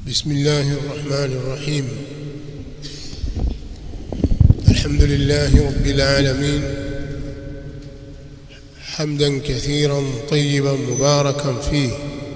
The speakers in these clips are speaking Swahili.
بسم الله الرحمن الرحيم الحمد لله رب العالمين حمدا كثيرا طيبا مباركا فيه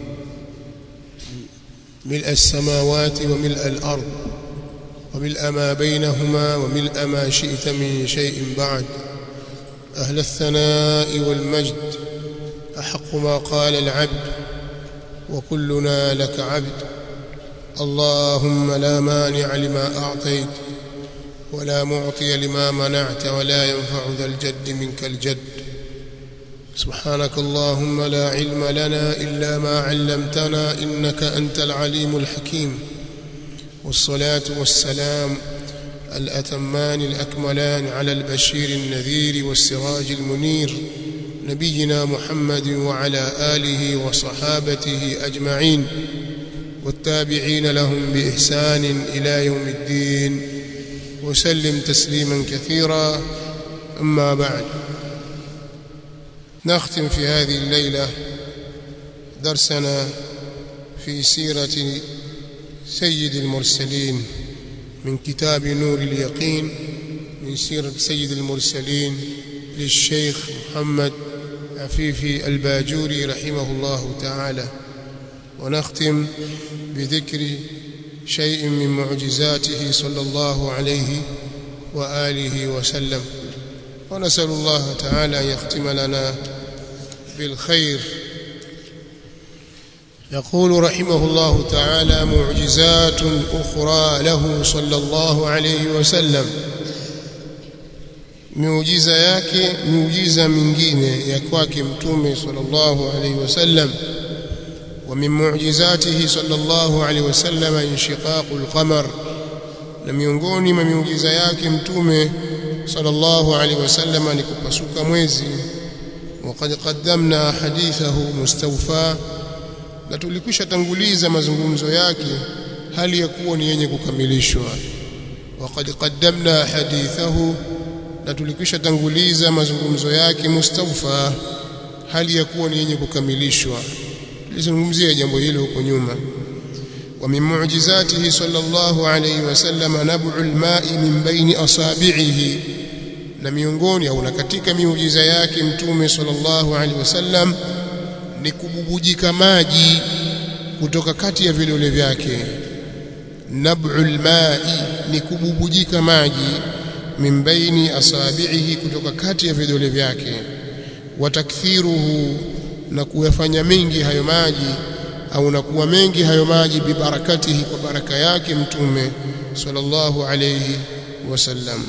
ملء السماوات وملء الأرض وملء ما بينهما وملء ما شئت من شيء بعد أهل الثناء والمجد أحق ما قال العبد وكلنا لك عبد اللهم لا مانع لما أعطيت ولا معطي لما منعت ولا ينفع ذا الجد منك الجد سبحانك اللهم لا علم لنا إلا ما علمتنا إنك أنت العليم الحكيم والصلاة والسلام الأتمان الأكملان على البشير النذير والسراج المنير نبينا محمد وعلى آله وصحابته أجمعين والتابعين لهم بإحسان إلى يوم الدين وسلم تسليما كثيرا أما بعد نختم في هذه الليلة درسنا في سيرة سيد المرسلين من كتاب نور اليقين من سيرة سيد المرسلين للشيخ محمد عفيفي الباجوري رحمه الله تعالى ونختم بذكر شيء من معجزاته صلى الله عليه وآله وسلم ونسأل الله تعالى أن يختم لنا بالخير يقول رحمه الله تعالى معجزات أخرى له صلى الله عليه وسلم miujiza yake miujiza mingine ya kwake mtume sallallahu alaihi wasallam wa min mu'jizatihi sallallahu alaihi wasallam inshiqaqul qamar na miongoni mwa miujiza yake mtume sallallahu alaihi wasallam ni kupasuka mwezi وقد قدمنا حديثه مستوفى na tulikwisha tanguliza mazungumzo yake hali ya kuwa ni yenye kukamilishwa وقد قدمنا حديثه na tulikwisha tanguliza mazungumzo yake mustawfa hali ya kuwa ni yenye kukamilishwa tulizungumzia jambo hilo huko nyuma wa min mu'jizatihi sallallahu alayhi wasallam nab'ul ma'i min baini asabi'ihi na miongoni au na katika miujiza yake mtume sallallahu alayhi wasallam ni kububujika maji kutoka kati ya vidole vyake nab'ul ma'i ni kububujika maji min baini asabihi kutoka kati ya vidole vyake watakthiruhu na kuyafanya mengi hayo maji au na kuwa mengi hayo maji bibarakatihi kwa baraka yake mtume sallallahu alayhi wasallam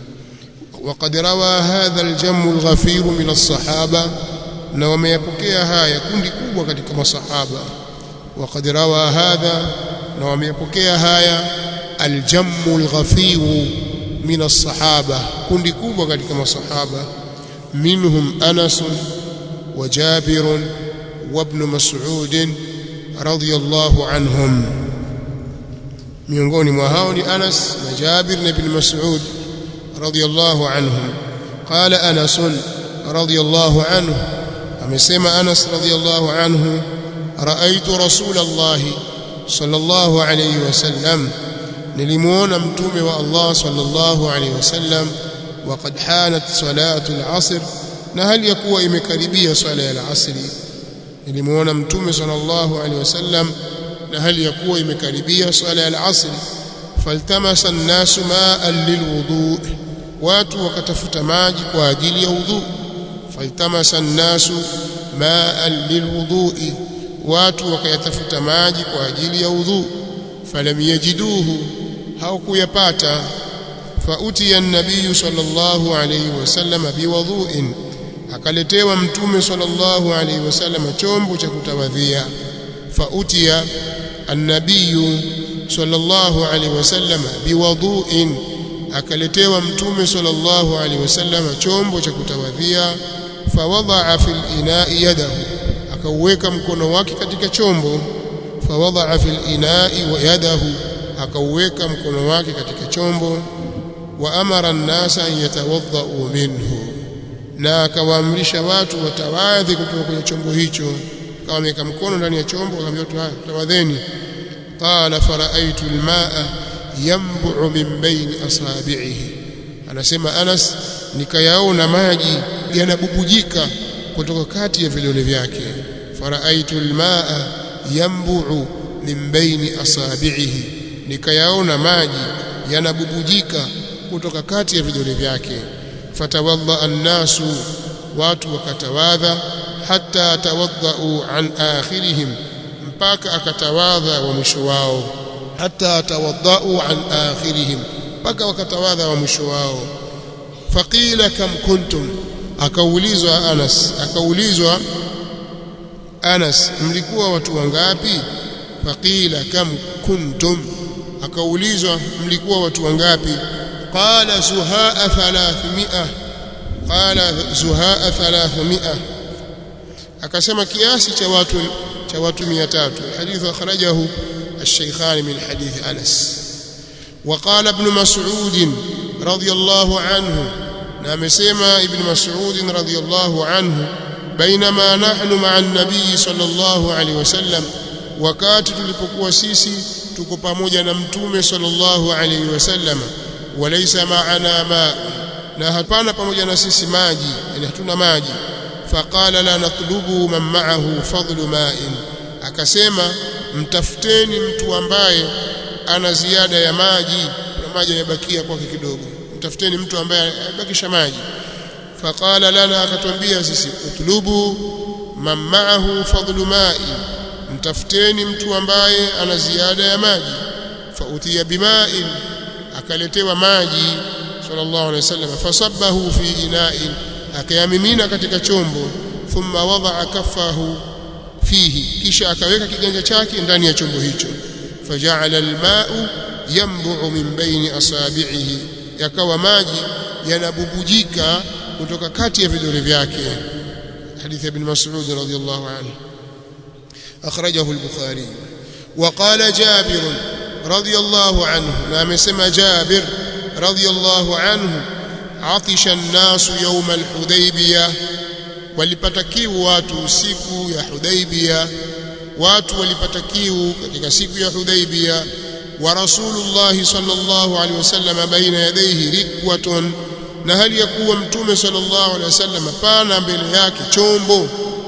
وقد روى هذا الجم الغفير من الصحابه na wameyapokea haya kundi kubwa katika masahaba وقد روى هذا na wameyapokea haya الجم الغفير من الصحابة كندي كوبا katika masahaba منهم أنس وجابر وابن مسعود رضي الله عنهم miongoni mwa hao ni Anas na Jabir na Ibn Mas'ud radiyallahu anhum qala Anas radiyallahu anhu amesema Anas radiyallahu anhu raaitu Rasulullah sallallahu alayhi wasallam nilimuona mtume wa Allah sallallahu alaihi wasallam waqad hanat salatu al-asr na hali ya kuwa imekaribia swala ya al-asr nilimuona mtume sallallahu alaihi wasallam na hali ya kuwa imekaribia swala ya al-asr faltamasa an-nasu ma'an lilwudu watu wakatafuta maji kwa ajili ya udhu faltamasa an-nasu ma'an lilwudu watu wakayatafuta maji kwa ajili ya udhu falam yajiduhu hawakuyapata fautiya an-nabiy sallallahu alayhi wasallam biwudhu'in akaletewa mtume sallallahu alayhi wasallam chombo cha kutawadhia fautiya an-nabiy sallallahu alayhi wasallam biwudhu'in akaletewa mtume sallallahu alayhi wasallam chombo cha kutawadhia fawadha'a fil ina'i yadahu akauweka mkono wake katika chombo fawadha'a fil ina'i wa yadahu akauweka mkono wake katika chombo wa amara an-nasa an yatawaddau minhu na akawaamrisha watu watawadhi kutoka kwenye chombo hicho kama ameweka mkono ndani ya chombo akamwambia tawadheni qala faraitu almaa yanbu'u min baini asabi'ihi anasema Anas nikayaona maji yanabubujika kutoka kati ya vidole vyake faraitu almaa yanbu'u min baini asabi'ihi nikayaona maji yanabubujika kutoka kati ya vidole vyake fatawadda annasu watu wakatawadha hatta tawaddau an akhirihim mpaka akatawadha wa mwisho wao hatta tawaddau an akhirihim mpaka wakatawadha wa mwisho wao faqila kam kuntum akaulizwa Anas akaulizwa Anas mlikuwa watu wangapi faqila kam kuntum akaulizwa mlikuwa watu wangapi qala zuhaa 300 qala zuhaa 300 akasema kiasi cha watu cha watu 300 hadithu akhrajahu الشيخان من حديث أنس وقال ابن مسعود رضي الله عنه نعم سيما ابن مسعود رضي الله عنه بينما نحن مع النبي صلى الله عليه وسلم wakati tulipokuwa sisi tuko pamoja na mtume sallallahu alaihi wasallam walaysa ma'ana ma na hapana pamoja na sisi maji yani hatuna maji faqala la natlubu man ma'ahu fadlu ma'in akasema mtafuteni mtu ambaye ana ziada ya maji na maji yamebakia kwake kidogo mtafuteni mtu ambaye abakisha maji faqala lana akatwambia sisi utlubu man ma'ahu fadlu ma'in mtafuteni mtu ambaye ana ziada ya maji fautiya bima'in akaletewa maji sallallahu alaihi wasallam fasabbahu fi ina'in akayamimina katika chombo thumma wada'a kaffahu fihi kisha akaweka kiganja chake ndani ya chombo hicho faja'ala al-ma'u yanbu'u min baini asabi'ihi yakawa maji yanabubujika kutoka kati ya vidole vyake hadithi ibn Mas'ud radhiyallahu anhu أخرجه البخاري وقال جابر رضي الله عنه نعم سمى جابر رضي الله عنه عطش الناس يوم الحديبية walipata kiu watu siku ya Hudaibia watu walipata kiu katika siku ya Hudaibia wa Rasulullah sallallahu alaihi wasallam baina yadayhi rikwatun na hali ya kuwa mtume sallallahu alaihi wasallam pana mbele yake chombo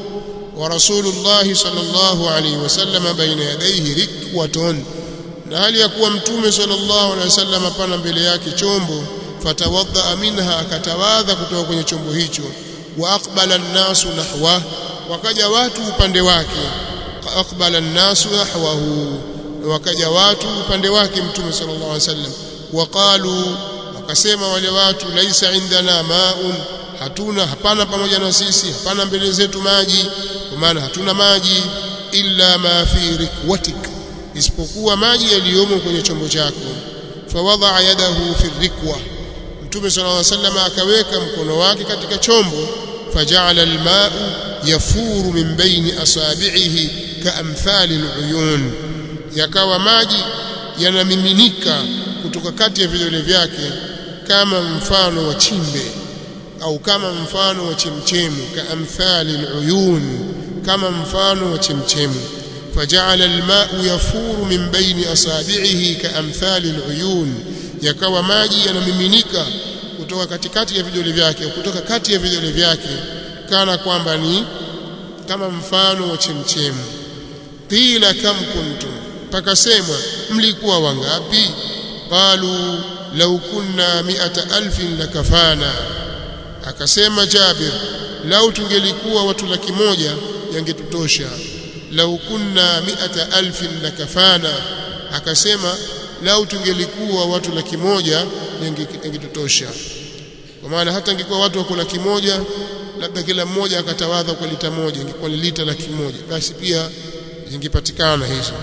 ورسول الله صلى الله عليه وسلم بين يديه ركوة na hali ya kuwa mtume sallallahu alaihi wasallam pana mbele yake chombo fatawadha minha akatawadha kutoka kwenye chombo hicho wa aqbala an-nasu nahwa wakaja watu upande wake aqbala an-nasu nahwahu wakaja watu upande wake mtume sallallahu alaihi wasallam waqalu wakasema wale watu laisa indana ma'un hatuna hapana pamoja na sisi hapana mbele zetu maji kwa maana hatuna maji illa ma fi rikwatik isipokuwa maji yaliyomo kwenye chombo chako fawadha yadahu fi rikwa mtume sallallahu alaihi wasallam akaweka mkono wake katika chombo faja'ala alma'u yafuru min baini asabi'ihi kaamthali aluyun yakawa maji yanamiminika kutoka kati ya vidole vyake kama mfano wa chimbe au kama mfano wa chemchemu kaamthali aluyun kama mfano wa chemchemu faja'ala alma'u yafuru min baini asabi'ihi kaamthali aluyun yakawa maji yanamiminika kutoka katikati ya vidole vyake kutoka kati ya vidole vyake kana kwamba ni kama mfano wa chemchemu qila kam kuntum pakasemwa mlikuwa wangapi qalu law kunna mi'ata alfin lakafana akasema Jabir lau tungelikuwa watu laki moja yangetutosha lau kunna mi'ata alfin lakafana akasema lau tungelikuwa watu laki moja yangetutosha kwa maana hata ingekuwa watu wako laki moja labda kila mmoja akatawadha kwa lita moja ingekuwa ni lita laki moja basi pia zingepatikana hizo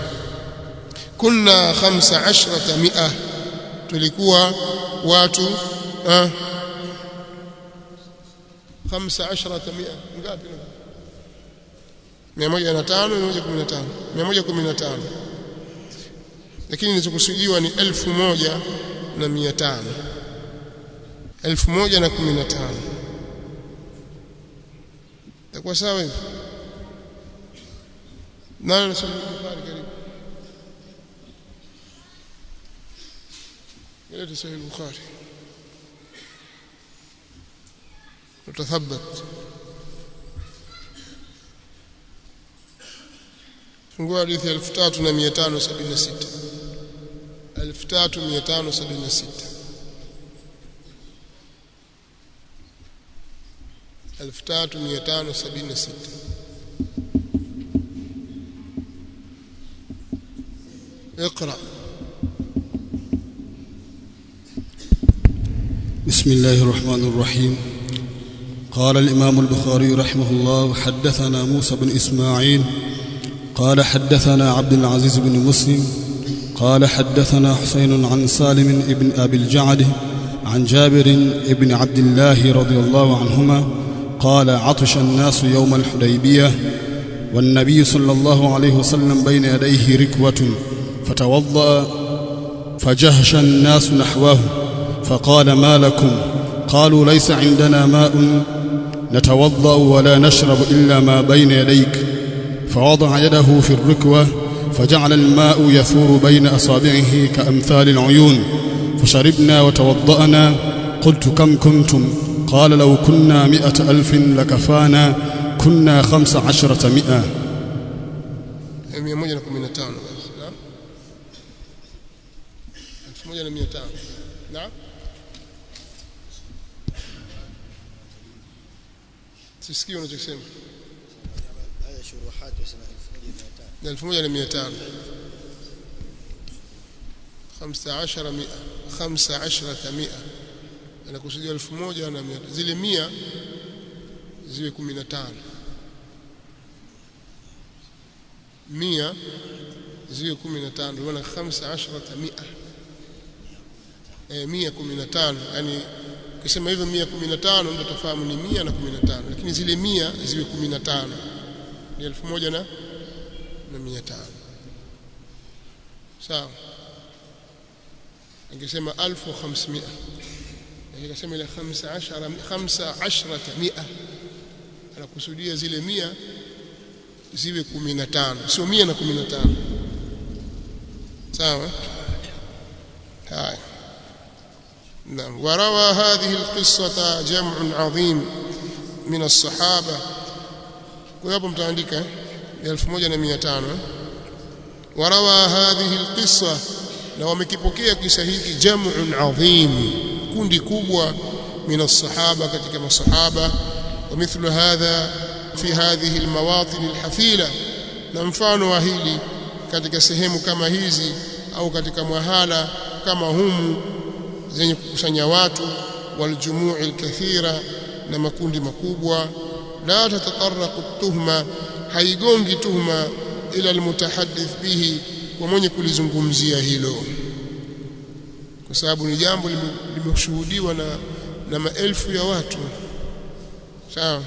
kunna khamsa ashrata mi'a tulikuwa watu ah, خمسة عشرة مئة ngapi mia moja na tano mia moja kumi na tano mia moja kumi na tano lakini nilichokusudiwa ni elfu moja na mia tano elfu moja na kumi na tano itakuwa sawa hivi nani nasoma Bukhari karibu ليت صحيح البخاري وتثبت fungua hadithi 3576 3576 3576 اقرأ بسم الله الرحمن الرحيم قال الإمام البخاري رحمه الله حدثنا موسى بن إسماعيل قال حدثنا عبد العزيز بن مسلم قال حدثنا حسين عن سالم بن أبي الجعد عن جابر بن عبد الله رضي الله عنهما قال عطش الناس يوم الحديبية والنبي صلى الله عليه وسلم بين يديه ركوة فتوضأ فجهش الناس نحوه فقال ما لكم قالوا ليس عندنا ماء نتوضأ ولا نشرب إلا ما بين يديك فوضع يده في الركوة فجعل الماء يثور بين أصابعه كأمثال العيون فشربنا وتوضأنا قلت كم كنتم قال لو كنا مئة ألف لكفانا كنا خمس عشرة مئة 115 نعم 1200 نعم sisikii unachosema haya shuruhati wasema 1200 1500 15 mia 15 mia anakusudia 1000 zile mia ziwe 15 mia ziwe 15 ndio maana 15 mia eh 115 yani ukisema hivyo 115 ndio tafahamu ni 100 na 15 lakini zile 100 ziwe 15 ni 1000 na na 500 sawa angesema 1500 akisema ile 15 15 100 anakusudia zile 100 ziwe 15 sio 100 na 15 sawa haya نعم وروى هذه القصة جمع عظيم من الصحابة ويابو متعندك 1500 وروى هذه القصة na wamekipokea kisa hiki jam'un adhim kundi kubwa min as-sahaba katika masahaba wa mithlu hadha fi hadhihi al-mawatin al-hafila na mfano wa hili katika sehemu kama hizi au katika mwahala kama humu zenye kukusanya watu waljumui alkathira na makundi makubwa la tatataraqu tuhma haigongi tuhma ila almutahaddith bihi kwa mwenye kulizungumzia hilo kwa sababu ni jambo limeshuhudiwa na na maelfu ya watu sawa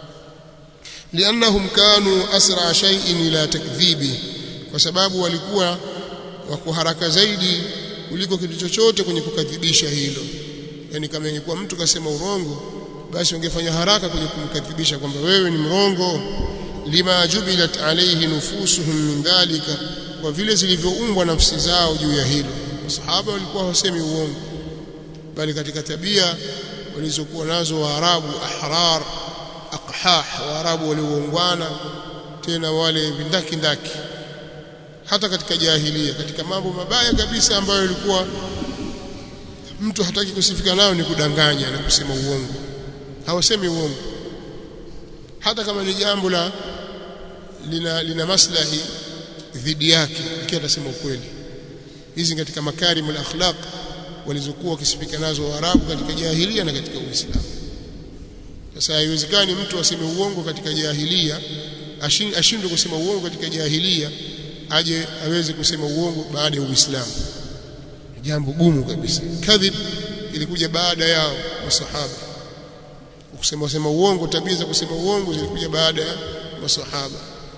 liannahum kanu asra shay'in ila takdhibi kwa sababu walikuwa wako haraka zaidi kuliko kitu chochote kwenye kukadhibisha hilo yani kama ingekuwa mtu kasema urongo basi ungefanya haraka kwenye kumkadhibisha kwamba wewe ni mrongo lima jubilat alayhi nufusuhum min dhalika kwa vile zilivyoumbwa nafsi zao juu ya hilo masahaba walikuwa hawasemi uongo bali katika tabia walizokuwa nazo waarabu ahrar aqhah waarabu walioungwana tena wale vindaki ndaki hata katika jahilia katika mambo mabaya kabisa ambayo ilikuwa mtu hataki kusifika nayo ni kudanganya na kusema uongo hawasemi uongo hata kama ni jambo la lina, lina maslahi dhidi yake lakini atasema ukweli hizi katika makarimul akhlaq walizokuwa wakisifika nazo Waarabu katika jahilia na katika Uislamu sasa haiwezekani mtu aseme uongo katika jahilia ashindwe kusema uongo katika jahilia aje aweze kusema uongo baada ya Uislamu jambo gumu kabisa kadhib ilikuja baada yao masahaba kusema sema uongo tabia za kusema uongo zilikuja baada ya masahaba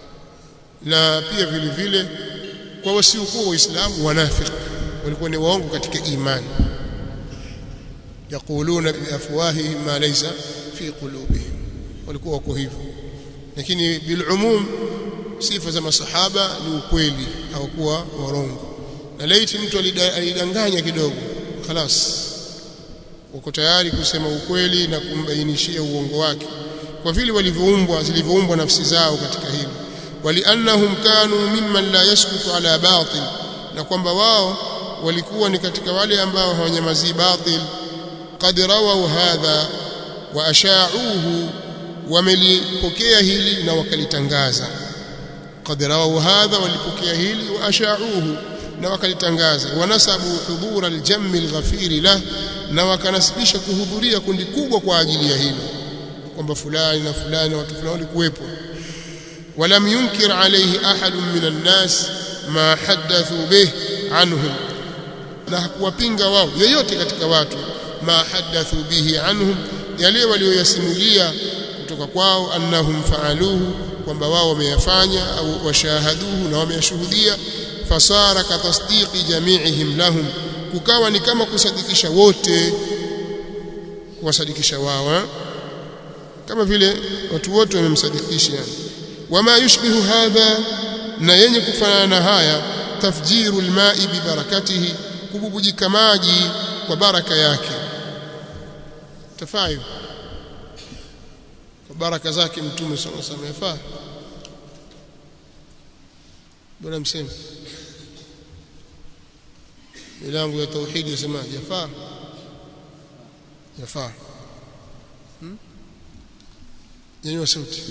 na pia vile vile kwa wasiokuwa waislamu wanafiki walikuwa ni waongo katika imani yaquluna biafwahihim ma laysa fi qulubihim walikuwa wako hivyo lakini bilumum sifa za masahaba ni ukweli hawakuwa warongo na laiti mtu alidanganya kidogo khalas wako tayari kusema ukweli na kumbainishia uongo wake kwa vile walivyoumbwa zilivyoumbwa nafsi zao katika hilo waliannahum kanu mimman la yaskutu ala batil na kwamba wao walikuwa ni katika wale ambao hawanyamazii batil qad rawau hadha wa asha'uhu wamelipokea hili na wakalitangaza qad rawau hadha walipokea hili wa asha'uhu na wakalitangaza wanasabu hudhura aljammi alghafiri lah na wakanasibisha kuhudhuria kundi kubwa kwa ajili ya hilo kwamba fulani na fulani watu fulani walikuwepo ولم ينكر عليه أحد من الناس ما حدثوا به عنهم na hakuwapinga wao yeyote katika watu ma hadathu bihi anhum yale walioyasimulia kutoka kwao annahum faaluhu kwamba wao wameyafanya au washahaduhu na wameyashuhudia fasara ka tasdiqi jami'ihim lahum kukawa ni kama kusadikisha wote kuwasadikisha wao kama vile watu wote wamemsadikisha wama yushbihu hadha na yenye kufanana na haya tafjiru alma'i bi barakatihi kububujika maji kwa baraka yake tafayo kwa baraka zake mtume sallallahu alaihi wasallam yafaa bwana mseme milango ya tauhidi yasema yafaa yafaa hmm? nyanyua sauti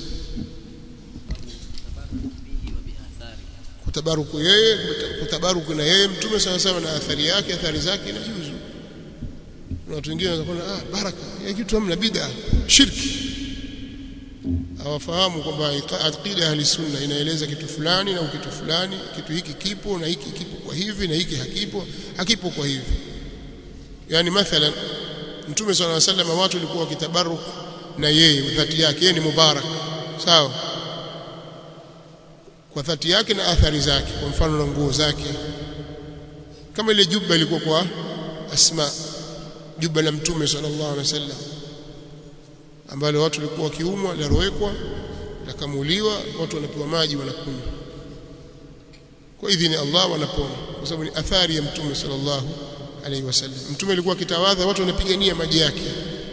kutabaruku yeye kutabaruku na yeye mtume sawa sawa na athari yake athari zake inajuzu na watu wengine wanakuwa ah baraka ya kitu hamna bid'a shirki hawafahamu kwamba aqida ahli sunna inaeleza kitu fulani na kitu fulani kitu hiki kipo na hiki kipo kwa hivi na hiki hakipo hakipo kwa hivi yani mathalan mtume sallallahu alaihi wasallam watu walikuwa wakitabaruk na yeye dhati yake yeye ni mubarak sawa kwa dhati yake na athari zake kwa mfano na nguo zake kama ile juba ilikuwa kwa asma juba la mtume sallallahu alaihi wasallam ambalo watu walikuwa wakiumwa larowekwa lakamuliwa watu wanapewa maji wanakunywa kwa idhini Allah wanapona kwa sababu ni athari ya mtume sallallahu alaihi wasallam mtume alikuwa akitawadha watu wanapigania maji yake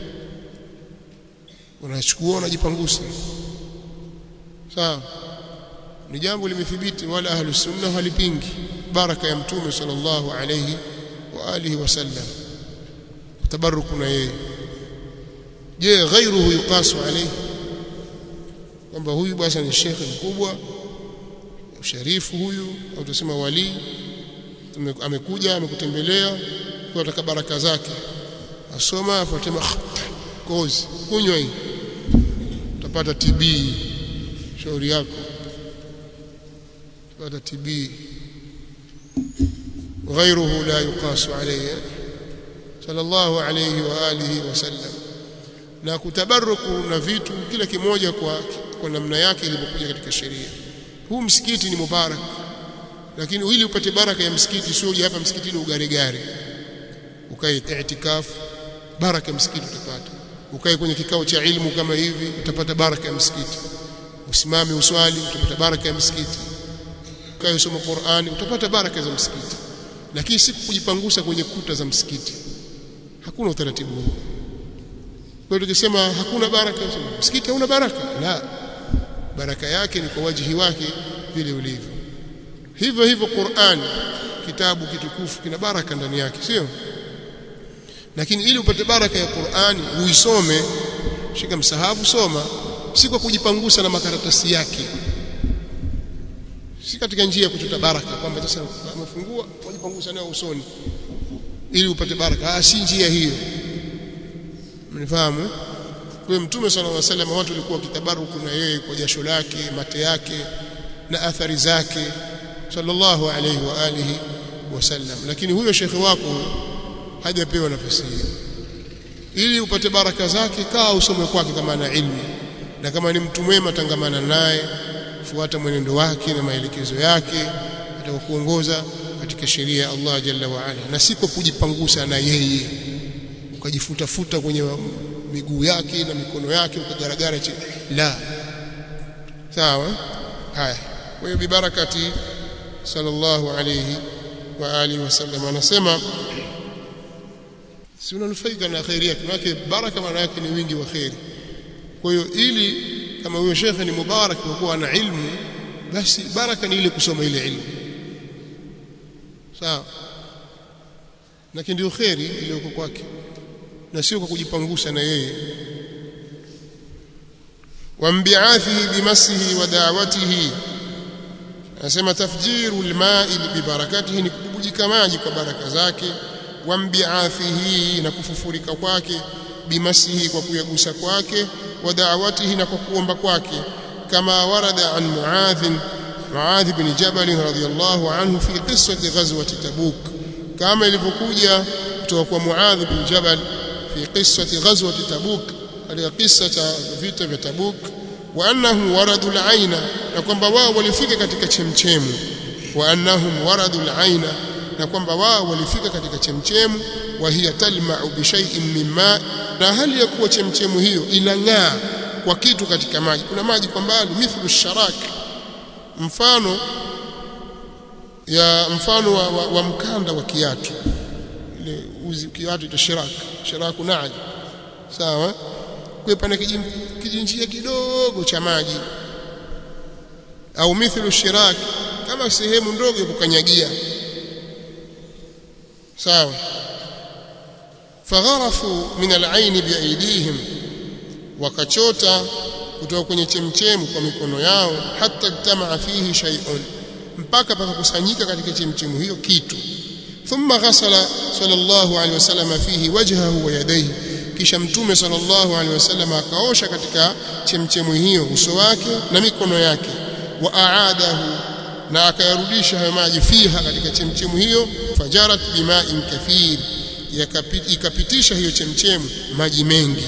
wanachukua wanajipangusa sawa ni jambo limethibiti wala ahlu sunna halipingi baraka ya mtume sallallahu alayhi wa alihi wasallam tabaruku na yeye je ghairuhu yuqasu alayhi kwamba huyu bwana ni shekhe mkubwa sharifu huyu au tusema wali amekuja amekutembelea kwa ataka baraka zake asoma afuatema kozi kunywa hii utapata TB shauri yako utapata TB غيره لا يقاس عليه صلى الله عليه واله وسلم na kutabaruku na vitu kila kimoja kwa kwa namna yake ilivyokuja katika sheria huu msikiti ni mubarak lakini ili upate baraka ya msikiti sio uje hapa msikitini ugaregare ukae i'tikafu baraka ya msikiti utapata ukae kwenye kikao cha ilmu kama hivi utapata baraka ya msikiti usimame uswali utapata baraka ya msikiti ukae usome Qur'ani utapata baraka za msikiti lakini si kujipangusa kwenye kuta za msikiti hakuna utaratibu huo kwa hiyo tukisema hakuna baraka msikiti hauna baraka la baraka yake ni kwa wajihi wake vile ulivyo hivyo hivyo Qur'an kitabu kitukufu kina baraka ndani yake sio lakini ili upate baraka ya Qur'ani uisome shika msahafu soma si kwa kujipangusa na makaratasi yake si katika njia ya kuchota baraka kwamba sasa umefungua wajipangusa nayo usoni ili upate baraka ah si njia hiyo mnifahamu kwa mtume sallallahu alaihi wasallam watu walikuwa kitabaruku na yeye kwa jasho lake mate yake na athari zake sallallahu alaihi wa alihi wasallam lakini huyo shekhe wako hajapewa nafasi hiyo ili upate baraka zake kaa usome kwake kama ana ilmu na kama ni mtu mwema tangamana naye fuata mwenendo wake na maelekezo yake atakuongoza katika sheria ya Allah jalla wa ala na siko kujipangusa na yeye ukajifuta futa kwenye miguu yake na mikono yake ukagaragara chini la sawa haya kwa hiyo bibarakati sallallahu alayhi wa alihi wasallam anasema si unanufaika na khairi yake maana baraka maana yake ni wingi wa khairi kwa hiyo ili kama huyo shekhe ni mubarak kwa kuwa ana ilmu basi baraka ni ile kusoma ile ilmu sawa lakini ndio khairi iliyoko kwake na sio kwa kujipangusha na yeye wambiathihi bimasihi wa da'watihi anasema tafjiru alma'i bibarakatihi ni kububujika maji kwa baraka zake wambiathihi na kufufurika kwake bimasihi kwa kuyagusa kwake wa da'watihi na kwa kuomba kwake kama warada an muadh muadh bin jabal radhiyallahu anhu fi qissati ghazwati tabuk kama ilivyokuja kutoka kwa muadh bin jabal fi qissati ghazwati tabuk katika kisa cha vita vya tabuk wa annahum waradu al-aina na kwamba wao walifika katika chemchemu wa annahum waradu al-aina na kwamba wao walifika katika chemchemu wa hiya talma'u bi shay'in min ma na hali ya kuwa chemchemu hiyo inang'aa kwa kitu katika maji kuna maji kwa mbali mithlu sharak mfano ya mfano wa, wa, wa mkanda wa kiatu ile uzi kiatu ita shirak shiraku naji sawa kwa pana kijinjia kidogo cha maji au mithlu shirak kama sehemu ndogo ya kukanyagia sawa fagharafu min al-ayn biaidihim wakachota kutoka kwenye chemchemu kwa mikono yao hata tamaa fihi shay'un mpaka pakakusanyika katika chemchemu hiyo kitu thumma ghasala sallallahu alaihi wasallam fihi wajhahu wa yadayhi kisha mtume sallallahu alaihi wasallam akaosha katika chemchemu hiyo uso wake na mikono yake wa aadahu na akayarudisha hayo maji fiha katika chemchemu hiyo fajarat bima'in kathir ikapitisha hiyo chemchemu maji mengi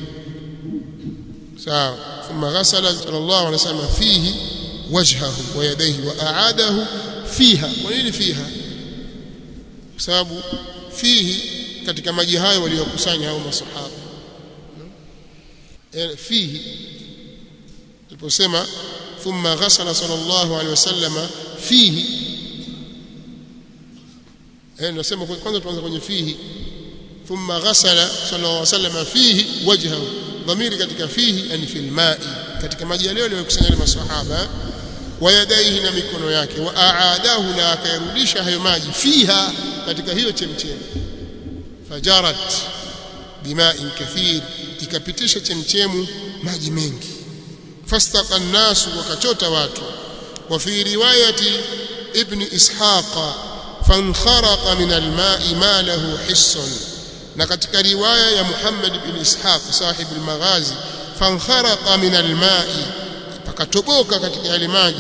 sawa thumma ghasala sallallahu alaihi wasallam fihi wajhahu wa yadayhi wa aadahu fiha kwa nini fiha kwa sababu fihi katika maji hayo waliokusanya hao masahaba fihi tuliposema thumma ghasala sallallahu alaihi wasallam fihi eh nasema kwanza tuanze kwenye fihi thumma ghasala sallallahu alaihi wasallam fihi wajhahu dhamiri katika fihi yani fil ma'i katika maji yale waliokusanya masahaba wa yadaihi na mikono yake wa aadahu na akayarudisha hayo maji fiha katika hiyo chemchemi fajarat bima'in kathir ikapitisha chemchemu maji mengi fastaqa nasu wakachota watu wa fi riwayati ibn ishaqa fankharaqa min alma'i ma lahu hissun na katika riwaya ya Muhammad ibn Ishaq sahib al-Maghazi fankharaqa min al-ma'i pakatoboka katika yale maji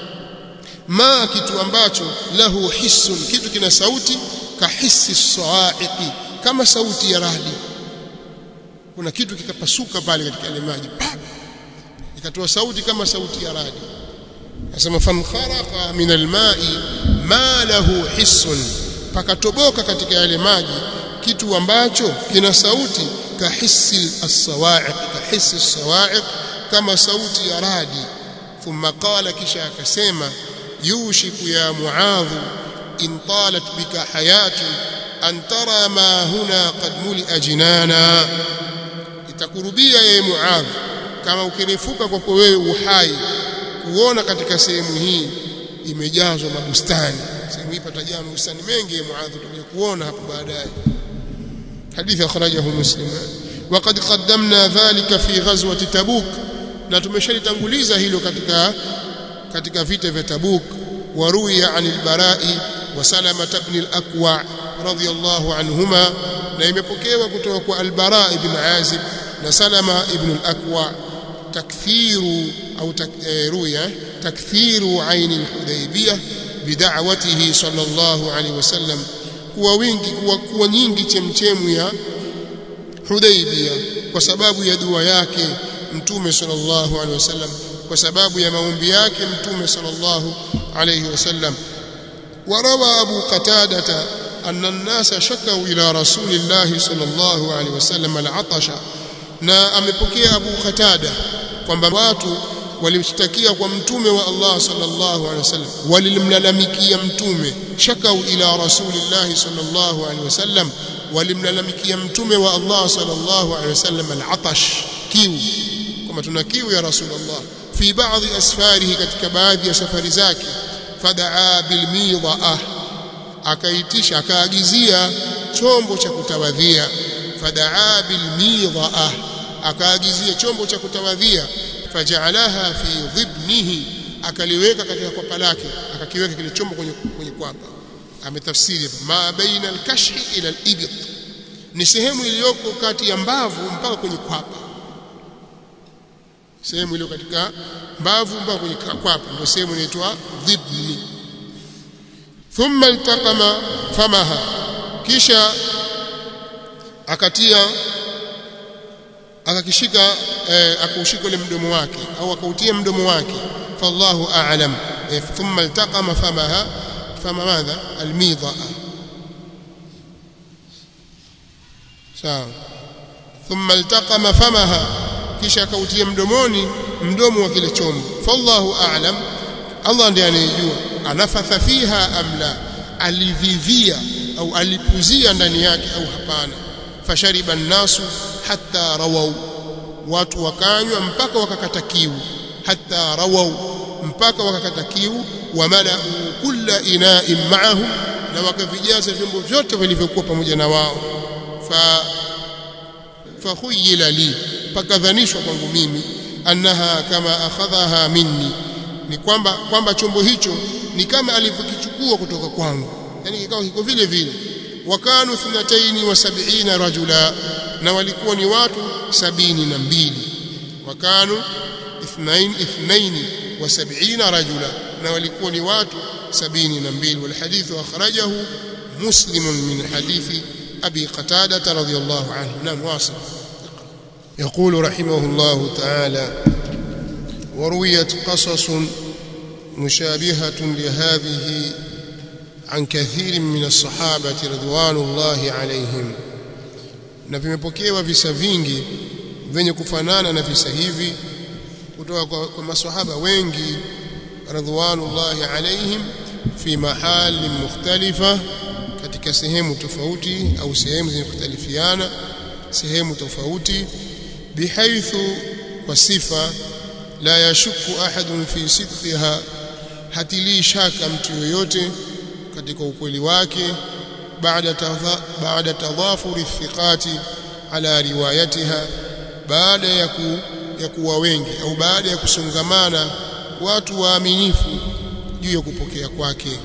ma kitu ambacho lahu hissun kitu kina sauti kahisi sawa'iqi kama sauti ya radi kuna kitu kikapasuka pale katika yale maji ikatoa sauti kama sauti ya radi nasema fankharaqa min al-ma'i ma lahu hissun pakatoboka katika yale maji kitu ambacho kina sauti kahisi as-sawa'iq kahisi as-sawa'iq kama sauti ya radi thumma qala kisha akasema yushiku ya muadh in talat bika hayatu an tara ma huna qad mulia jinana itakurubia ye muadh kama ukirefuka kwako wewe uhai kuona katika sehemu hii imejazwa mabustani sehemu hii patajaa mabustani mengi ya muadh tutakuja kuona hapo baadaye حديث أخرجه مسلم وقد قدمنا ذلك في غزوة تبوك na tumeshalitanguliza hilo katika katika vita vya Tabuk waruya an al-Bara'i wa Salama ibn al-Aqwa radiyallahu anhuma na imepokewa kutoka kwa al-Bara' ibn Azib na Salama ibn al-Aqwa takthiru au ruya takthiru ain al-Hudaybiyah bid'awatihi sallallahu alayhi wasallam kuwa wingi kuwa, kuwa nyingi chemchemu ya Hudaybiyah kwa sababu ya dua yake mtume sallallahu alaihi wasallam kwa sababu ya maombi yake mtume sallallahu alaihi wasallam warawa abu qatada anna an-nasa shakau ila rasulillahi sallallahu alaihi wasallam al-atasha na amepokea abu qatada kwamba watu walimshtakia kwa mtume wa Allah sallallahu alaihi wasallam walimlalamikia mtume shakau ila rasulillahi sallallahu alaihi wasallam walimlalamikia mtume wa Allah sallallahu alaihi wasallam al-atash kiu kama tuna kiu ya rasulullah fi baadhi asfarihi katika baadhi ya safari zake fadaa bilmidha akaitisha akaagizia chombo cha kutawadhia fadaa bilmidha akaagizia chombo cha kutawadhia faja'alaha fi dhibnihi akaliweka katika kwapa lake akakiweka kile chombo kwenye kwenye kwapa ametafsiri ma baina al-kashhi ila al-ibt ni sehemu iliyoko kati ya mbavu mpaka kwenye kwapa sehemu iliyo katika mbavu mpaka kwenye kwapa ndio sehemu inaitwa dhibni thumma iltaqama famaha kisha akatia akakishika eh, akaushika ule mdomo wake au akautia mdomo wake fallahu a'lam eh, thumma iltaqama famaha fama madha almidha sawa thumma iltaqama famaha kisha akautia mdomoni mdomo wa kile chombo fallahu a'lam Allah ndiye anayejua anafatha fiha amla alivivia au alipuzia ndani yake au hapana fashariba nnasu hatta rawau watu wakanywa mpaka wakakata kiu hatta rawau mpaka wakakata kiu wamalau kulla ina'in ma'ahu na wakavijaza vyombo vyote vilivyokuwa pamoja na wao fa fakhuyila li pakadhanishwa kwangu mimi annaha kama akhadhaha minni ni kwamba kwamba chombo hicho ni kama alivyokichukua kutoka kwangu yani kikao kiko vile vile wakanu thnataini wa sab'ina rajula na walikuwa ni watu sabini na mbili wakanu ithnain ithnaini wa sab'ina rajula na walikuwa ni watu sabini na mbili walhadithu akhrajahu muslim min hadithi abi qatada radhiyallahu anhu nam wasil يقول رحمه الله تعالى ورويت قصص مشابهة لهذه عن كثير من الصحابة رضوان الله عليهم na vimepokewa visa vingi vyenye kufanana na visa hivi kutoka kwa, kwa maswahaba wengi radhiwanullahi alaihim fi mahali mukhtalifa katika sehemu tofauti au sehemu zenye kukhtalifiana sehemu tofauti bihaithu kwa sifa la yashuku ahadun fi sidqiha hatilii shaka mtu yoyote katika ukweli wake baada tadha, baada tadhafuri thiqati ala riwayatiha baada ya ku, ya kuwa wengi au baada ya kusongamana watu waaminifu juu ya kupokea kwake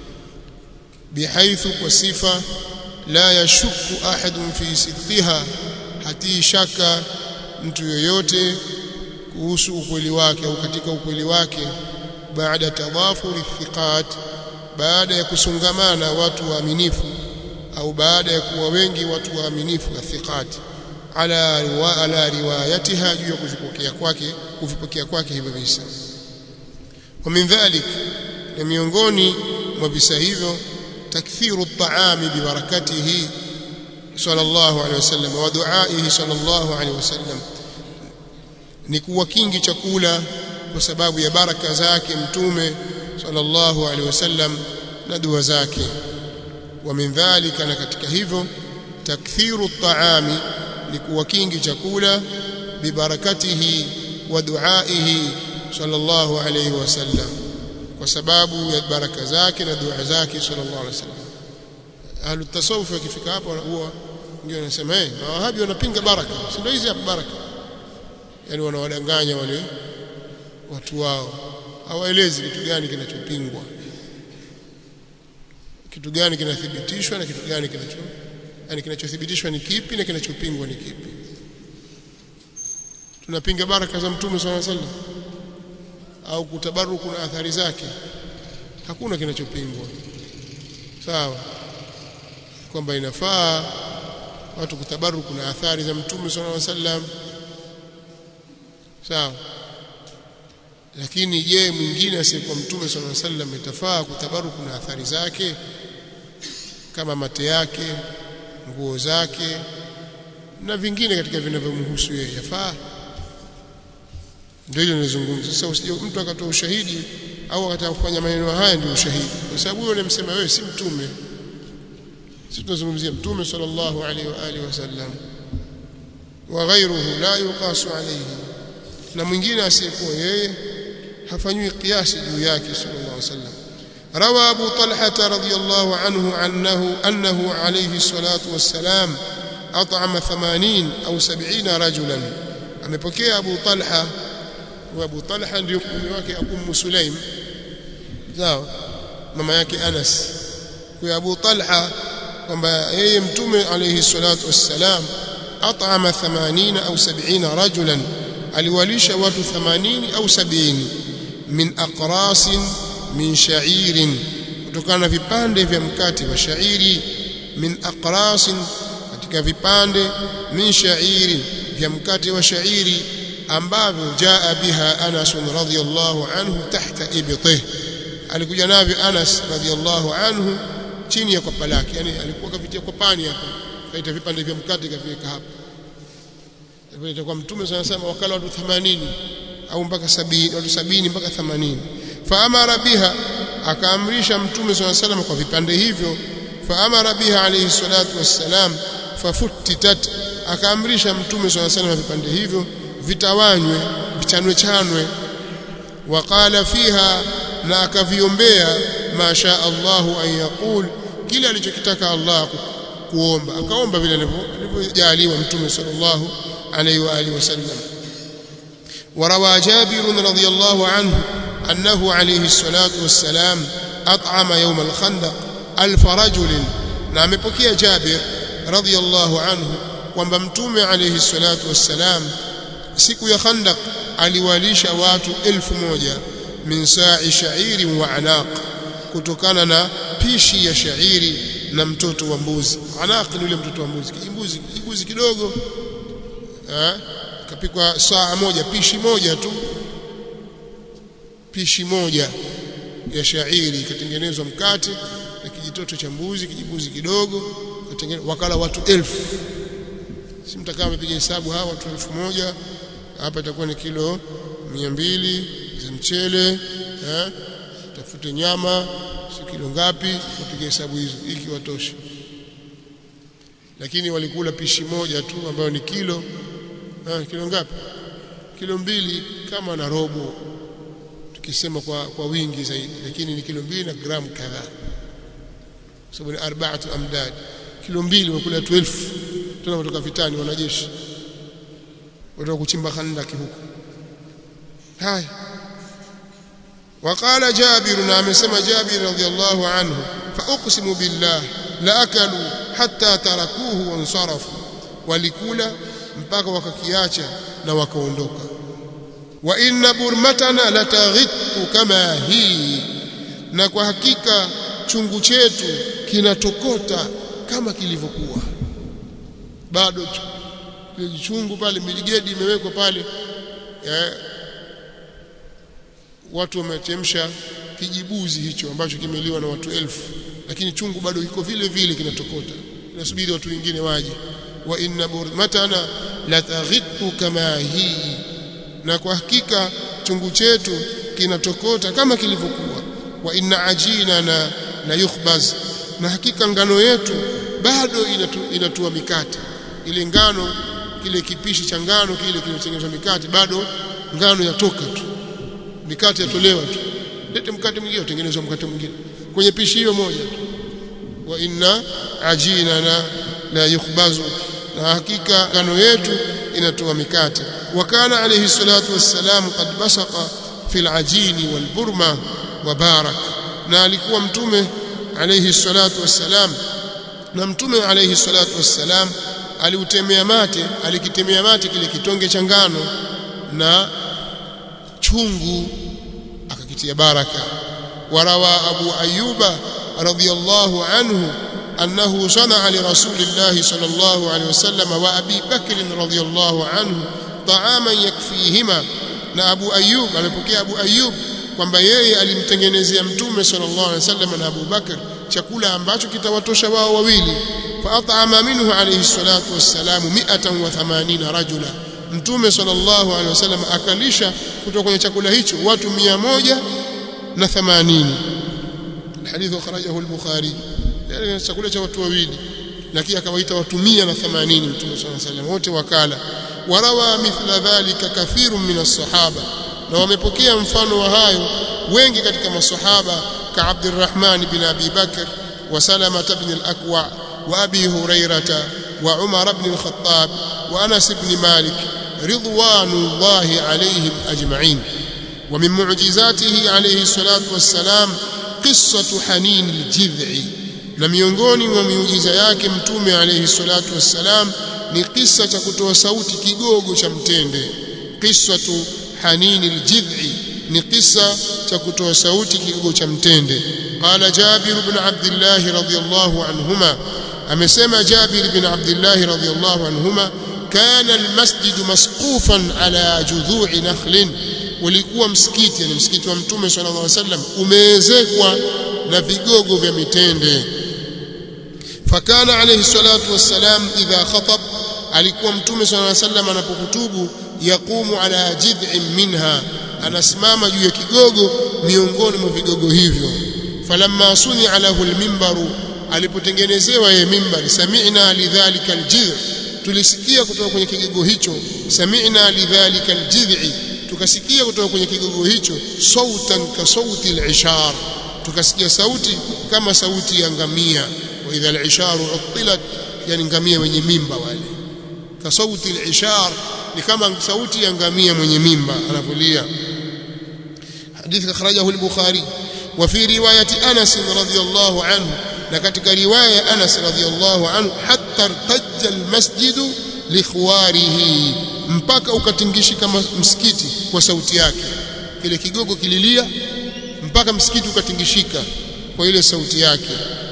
bihaithu kwa sifa la yashuku ahadun fi sidqiha hatii shaka mtu yoyote kuhusu ukweli wake au katika ukweli wake baada tadhafuri thiqat baada ya kusungamana watu waaminifu au baada ya kuwa wengi watu waaminifu na thiqat ala riwa, ala riwayatiha juu ya kuvipokea kwake kuvipokea kwake hivyo visa wa min dhalik na miongoni mwa visa hivyo takthiru at-ta'ami bi barakatihi sallallahu alaihi wasallam wa du'aihi sallallahu alaihi wasallam ni kuwa kingi chakula kwa sababu ya baraka zake mtume sallallahu alaihi wasallam na dua zake wa min dhalika na katika hivyo takthiru at-ta'ami ni kuwa kingi chakula bibarakatihi wa duaihi sallallahu alaihi wasallam kwa sababu ya baraka zake na dua zake sallallahu alaihi wasallam ahlu tasawuf wakifika hapo huwa ndio wanasema eh na wahabi wanapinga baraka si ndio hizi hapa baraka yani wanawadanganya wale watu wao hawaelezi kitu gani kinachopingwa kitu gani kinathibitishwa na kitu gani kinacho yani kinachothibitishwa ni kipi na kinachopingwa ni kipi tunapinga baraka za mtume swalla sallam au kutabaruku na athari zake hakuna kinachopingwa sawa kwamba inafaa watu kutabaruku na athari za mtume swalla sallam sawa lakini je mwingine asiyekuwa mtume swalla sallam itafaa kutabaruku na athari zake kama mate yake nguo zake na vingine katika vinavyomhusu yeye yafaa ndio ile nilizungumza sasa usije mtu akatoa ushahidi au akataka kufanya maneno haya ndio ushahidi kwa sababu huyo unamsema wewe si mtume sisi tunazungumzia mtume sallallahu alaihi wa alihi wasallam wa ghayruhu la yuqasu alayhi na mwingine asiyekuwa yeye hafanywi kiasi juu yake sallallahu alaihi wasallam روى أبو طلحة رضي الله عنه أنه, أنه عليه الصلاة والسلام أطعم ثمانين أو سبعين رجلا amepokea Abu Talha wa Abu Talha ndio mume wake Ummu Sulaim sawa mama yake Anas kwa Abu Talha kwamba yeye mtume alayhi salatu wassalam at'ama 80 au 70 rajulan aliwalisha watu 80 au 70 min aqrasin min sha'irin kutokana na vipande vya mkate wa shairi min aqrasin katika vipande min sha'irin vya mkate wa shairi ambavyo jaa biha Anas radhiyallahu anhu tahta ibtih alikuja navyo Anas radhiyallahu anhu chini ya kwapa lake yani alikuwa kavitia kwa pani hapa kaita vipande vya mkate kaviweka hapa hivyo itakuwa mtume sana sana wakala watu 80 au mpaka 70 watu 70 mpaka 80 faamara biha akaamrisha mtume sana sana kwa vipande hivyo faamara biha alayhi salatu wassalam fafutitat akaamrisha mtume sana sana vipande hivyo vitawanywe vichanwe chanwe waqala fiha na akaviombea masha Allahu an yaqul kile alichokitaka Allah kuomba akaomba vile alivyojaliwa mtume sallallahu alayhi wa alihi wasallam وروى جابر رضي الله عنه أنه عليه الصلاة والسلام أطعم يوم الخندق ألف رجل نعم بكي جابر رضي الله عنه kwamba mtume alayhi salatu wassalam siku ya khandaq aliwalisha watu elfu moja min sa'i sha'iri wa anaq kutokana na pishi ya shairi na mtoto wa mbuzi anaq ni yule mtoto wa mbuzi mbuzi mbuzi kidogo eh kapikwa saa moja pishi moja tu pishi moja ya shairi ikatengenezwa mkate na kijitoto cha mbuzi kijibuzi kidogo wakala watu elfu si mtakaa amepiga hesabu hawa watu elfu moja hapa itakuwa ni kilo mia mbili za mchele eh, tafute nyama si kilo ngapi wapiga hesabu hizo iki watosha lakini walikula pishi moja tu ambayo ni kilo eh, kilo ngapi kilo mbili kama na robo tukisema kwa, kwa wingi zaidi lakini ni kilo mbili na gramu kadhaa sababu ni arbaatu amdad kilo mbili wakula watu elfu tena kutoka vitani wanajeshi watoka kuchimba khandaki huko haya وقال جابر نعم سمى جابر رضي الله عنه فأقسم بالله لأكلوا حتى تركوه وانصرفوا ولكولا mpaka wakakiacha na wakaondoka wa inna burmatana lataghitu kama hii na kwa hakika chungu chetu kinatokota kama kilivyokuwa bado ile chungu pale miligedi imewekwa pale eh, watu wamechemsha kijibuzi hicho ambacho kimeliwa na watu elfu lakini chungu bado kiko vile vile kinatokota inasubiri watu wengine waje wa inna burmatana lataghitu kama hii na kwa hakika chungu chetu kinatokota kama kilivyokuwa wa inna ajinana la yukhbaz na hakika ngano yetu bado inatu, inatua mikate ile ngano kile kipishi cha ngano kile kilichotengenezwa mikate bado ngano yatoka tu mikate yatolewa tu lete mkate mwingine utengenezwa mkate mwingine kwenye pishi hiyo moja wa inna ajinana la yukhbazu na hakika ngano yetu inatoa mikate wa kana alayhi salatu wassalam qad basaqa fil ajini wal burma wa barak na alikuwa mtume alayhi salatu wassalam na mtume alayhi salatu wassalam aliutemea mate alikitemea mate kile kitonge cha ngano na chungu akakitia baraka warawa abu ayuba radhiyallahu anhu أنه صنع لرسول الله صلى الله عليه وسلم وأبي بكر رضي الله عنه طعاما يكفيهما na Abu Ayyub amepokea Abu Ayyub kwamba yeye alimtengenezea mtume sallallahu alaihi wasallam na Abu Bakar chakula ambacho kitawatosha wao wawili fa at'ama minhu alayhi salatu wassalam 180 rajula mtume sallallahu alaihi wasallam akalisha kutoka kwenye chakula hicho watu 180 الحديث أخرجه البخاري yani chakula cha watu wawili lakini akawaita watu 180 mtume swalla sallam wote wakala warawa mithla dhalika kathirun min as-sahaba na wamepokea mfano wa hayo wengi katika masahaba ka Abdurrahman bin Abi Bakr wa Salama ibn al-Akwa wa Abi Hurairah wa Umar ibn al-Khattab wa Anas ibn Malik ridwanullahi alayhim ajma'in ومن معجزاته عليه الصلاة والسلام قصة حنين الجذع na miongoni mwa miujiza yake mtume alayhi salatu wassalam ni kisa cha kutoa sauti kigogo cha mtende qissatu hanini aljidhi ni kisa cha kutoa sauti kigogo cha mtende qala jabir ibn abdullah radhiyallahu anhuma amesema jabir ibn abdullah radhiyallahu anhuma kana almasjid masqufan ala judhu'i nakhlin ulikuwa msikiti yani msikiti wa mtume sallallahu alaihi wasallam umeezekwa na vigogo vya mitende فكان عليه الصلاة والسلام إذا خطب alikuwa mtume صلى الله عليه وسلم anapokutubu yaqumu ala jid'in minha anasimama juu ya kigogo miongoni mwa vigogo hivyo falamma sunia lahu almimbaru alipotengenezewa yeye mimbari sami'na lidhalika aljidh tulisikia kutoka kwenye kigogo hicho sami'na lidhalika aljid'i tukasikia kutoka kwenye kigogo hicho sautan ka sauti alishar tukasikia sauti kama sauti ya ngamia واذا العشار عطلت يعني ngamia wenye mimba wale ka sauti al-ishar ni kama sauti ya ngamia mwenye mimba anavulia hadithi akhrajahu al-bukhari wa fi riwayati Anas radhiyallahu anhu na katika riwaya ya Anas radhiyallahu anhu hatta irtajja al-masjid likhwarihi mpaka ukatingishika msikiti kwa sauti yake kile kigogo kililia mpaka msikiti ukatingishika kwa ile sauti yake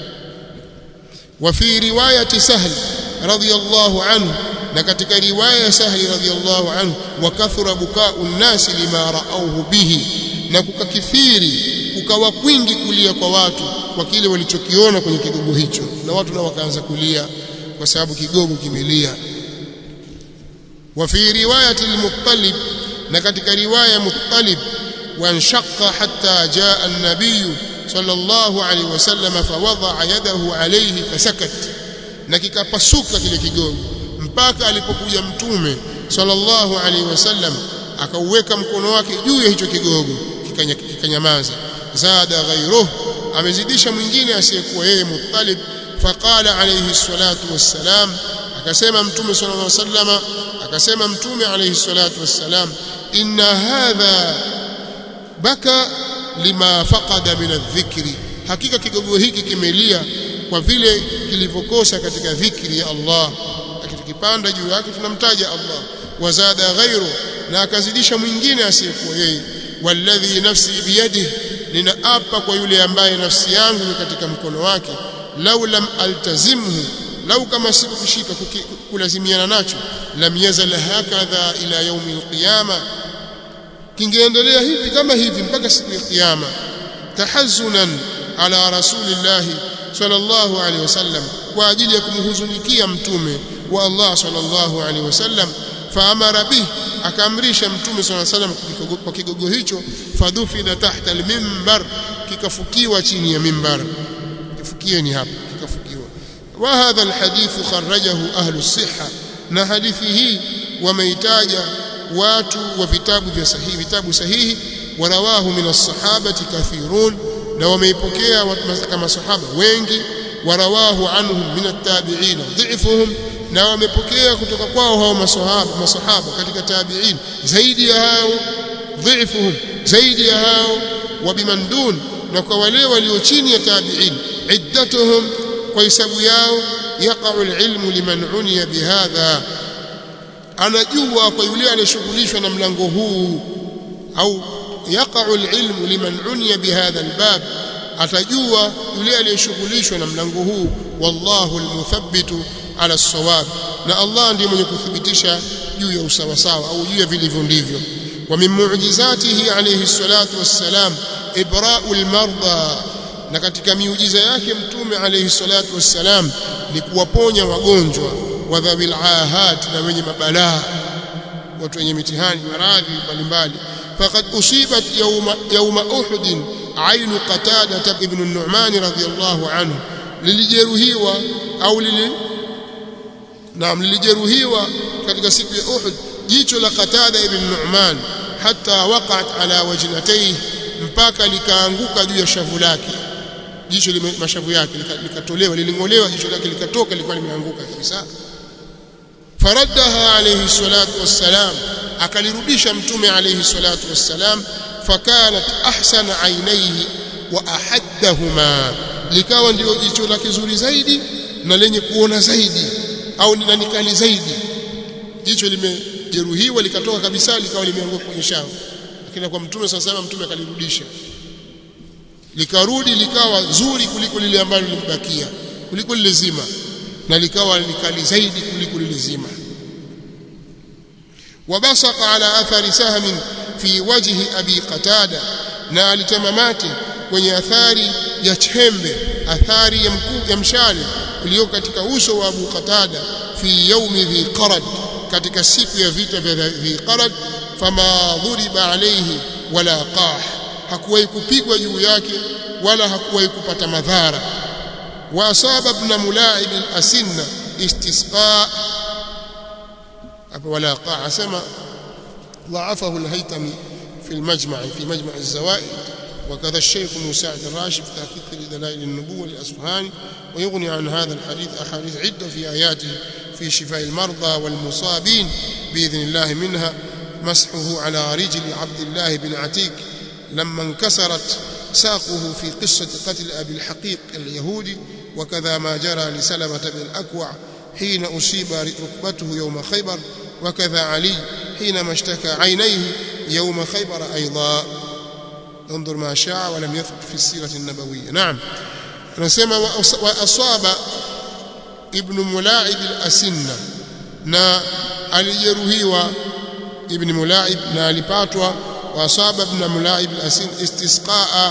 وفي رواية سهل رضي الله عنه لكتك رواية سهل رضي الله عنه وكثر بكاء الناس لما رأوه به na kukakithiri kukawa kwingi kulia kwa watu kwa kile walichokiona kwenye kigogo hicho na watu nao wakaanza kulia kwa sababu kigogo kimelia wa fi riwayati al-muttalib na katika riwaya muttalib wanshaqqa hatta jaa an-nabiy صلى الله عليه وسلم فوضع يده عليه فسكت na kikapasuka kile kigogo mpaka alipokuja mtume sallallahu alaihi wasallam akauweka mkono wake juu ya hicho kigogo kikanyamaza zada ghayruhu amezidisha mwingine asiyekuwa yeye muttalib faqala alayhi salatu wassalam akasema mtume sallallahu alaihi wasallam akasema mtume alayhi salatu wassalam inna hadha baka lima faqada min adh-dhikri hakika kigogo hiki kimelia kwa vile kilivyokosa katika dhikri ya Allah akikipanda juu yake tunamtaja Allah wazada ghairu na akazidisha mwingine asiyekuwa yeye walladhi nafsi biyadihi ninaapa kwa yule ambaye nafsi yangu ni katika mkono wake lau lam altazimhu lau kama sikushika kulazimiana nacho lam yazal hakadha ila yaumi alqiyama kingeendelea hivi kama hivi mpaka siku ya kiyama tahazzunan ala rasulillah sallallahu alaihi wasallam kwa ajili ya kumhuzunikia mtume wa Allah sallallahu alaihi wasallam faamara bih akaamrisha mtume sallallahu alaihi wasallam kwa kigogo hicho fadhufida tahta almimbar kikafukiwa chini ya mimbar kifukieni hapa kikafukiwa wa hadha alhadith kharrajahu ahlu sihha na hadithi hii wameitaja watu wa vitabu vya sahihi vitabu sahihi warawahu min as-sahabati kathirun na wameipokea kama sahaba wengi warawahu anhum min at-tabi'in dhifuhum na wamepokea kutoka kwao hao masahaba masahaba katika tabi'in zaidi ya hao dhifuhum zaidi ya hao wa bimandun na kwa wale walio chini ya tabi'in iddatuhum kwa hisabu yao yaqa'u al-ilmu liman uniya bihadha anajua kwa yule aliyeshughulishwa na mlango huu au yaqa'u al-ilmu liman uniya bihadha al-bab atajua yule aliyeshughulishwa na mlango huu wallahu al-muthabbitu ala as-sawab na Allah ndiye mwenye kuthibitisha juu ya usawa sawa au juu ya vilivyo ndivyo wa min mu'jizatihi alayhi salatu wassalam ibra'u al-marda na katika miujiza yake mtume alayhi salatu wassalam ni kuwaponya wagonjwa wa dhawil ahat na wenye mabalaa watu wenye mitihani maradhi mbalimbali faqad usibat yawma yawma uhud ainu qatada ibn an-nu'man radiyallahu anhu lilijeruhiwa au lili naam lilijeruhiwa katika siku ya Uhud jicho la Qatada ibn Nu'man hata waqat ala wajnatayhi mpaka likaanguka juu ya shavu lake jicho mashavu yake likatolewa lilingolewa jicho lake likatoka lilikuwa limeanguka kabisa faraddaha alayhi salatu wassalam akalirudisha mtume alayhi salatu wassalam fakanat ahsana ainaihi wa ahaddahuma likawa ndio jicho lake zuri zaidi na lenye kuona zaidi au na nikali zaidi jicho limejeruhiwa likatoka kabisa likawa limeanguka kwenye shavu lakini kwa mtume sasa mtume akalirudisha likarudi likawa zuri kuliko lile ambalo limbakia kuliko lile zima na likawa likali zaidi kuliko lile zima wabasaqa ala athari sahmin fi wajhi abi qatada na alitamamati kwenye athari ya chembe athari ya mkuu ya mshale ulio katika uso wa Abu Qatada fi yaumi dhi qarad katika siku ya vita vya dhi qarad fama dhuriba alayhi wala qah hakuwahi kupigwa juu yake wala hakuwahi kupata madhara wa asaba ibn mulaib al-asinna istisqa wala qah asema ضعفه الهيثمي في المجمع في مجمع الزوائد وكذا الشيخ مساعد الراشد في تحقيق دلائل النبوة للأصفهاني ويغني عن هذا الحديث أحاديث عدة في آياته في شفاء المرضى والمصابين بإذن الله منها مسحه على رجل عبد الله بن عتيك لما انكسرت ساقه في قصة قتل أبي الحقيق اليهودي وكذا ما جرى لسلمة بن الأكوع حين أصيب ركبته يوم خيبر وكذا علي حينما اشتكى عينيه يوم خيبر أيضا انظر ما شاء ولم يثبت في السيرة النبوية نعم نسمى وأصاب ابن ملاعب الأسنة na alijeruhiwa ibn mulaib na alipatwa wasaba ibn mulaib al-asin istisqaa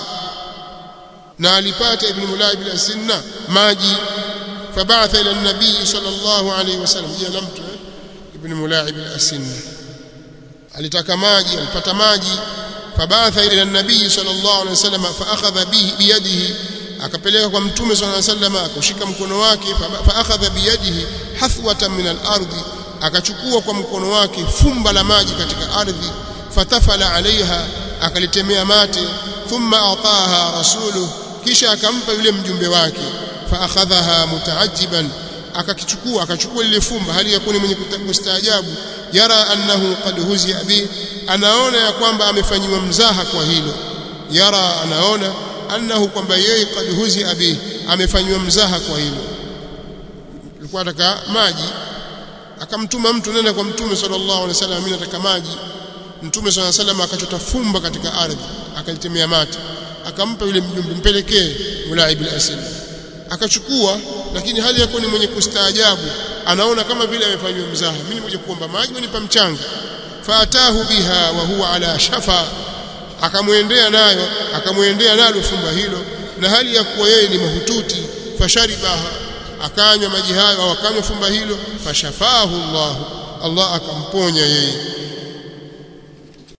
na alipata ibn mulaib al-asinna maji fabatha ila an-nabii sallallahu alayhi wasallam jina la mtu ibn mulaib al-asinna alitaka maji alipata maji fabatha ila an-nabii sallallahu alayhi wasallam faakhadha bihi biyadihi akapeleka kwa mtume sallallahu alayhi wasallam akashika mkono wake faakhadha biyadihi hathwatan min al-ardi akachukua kwa mkono wake fumba la maji katika ardhi fatafala alaiha akalitemea mate thumma ataha rasuluhu kisha akampa yule mjumbe wake faakhadhaha mutaajiban akakichukua akachukua lile fumba hali yakuni mwenye kustaajabu yara annahu qad huzia bi anaona ya kwamba amefanyiwa mzaha kwa hilo yara anaona annahu kwamba yeye qad huzia bi amefanyiwa mzaha kwa hilo alikuwa ataka maji akamtuma mtu nenda kwa mtume sallallahu alaihi wasallam mimi nataka maji mtume sallallahu alaihi wasallam akachota fumba katika ardhi akalitemea mate akampa yule mjumbe mpelekee mulaib al-asil akachukua lakini hali yako ni mwenye kustaajabu anaona kama vile amefanywa mzaha mimi nimekuja kuomba maji wanipa mchanga faatahu biha wa huwa ala shafa akamwendea nayo akamwendea nalo fumba hilo na hali ya kuwa yeye ni mahututi fasharibaha akanywa maji hayo au akanywa fumba hilo fashafahu Allah Allah akamponya yeye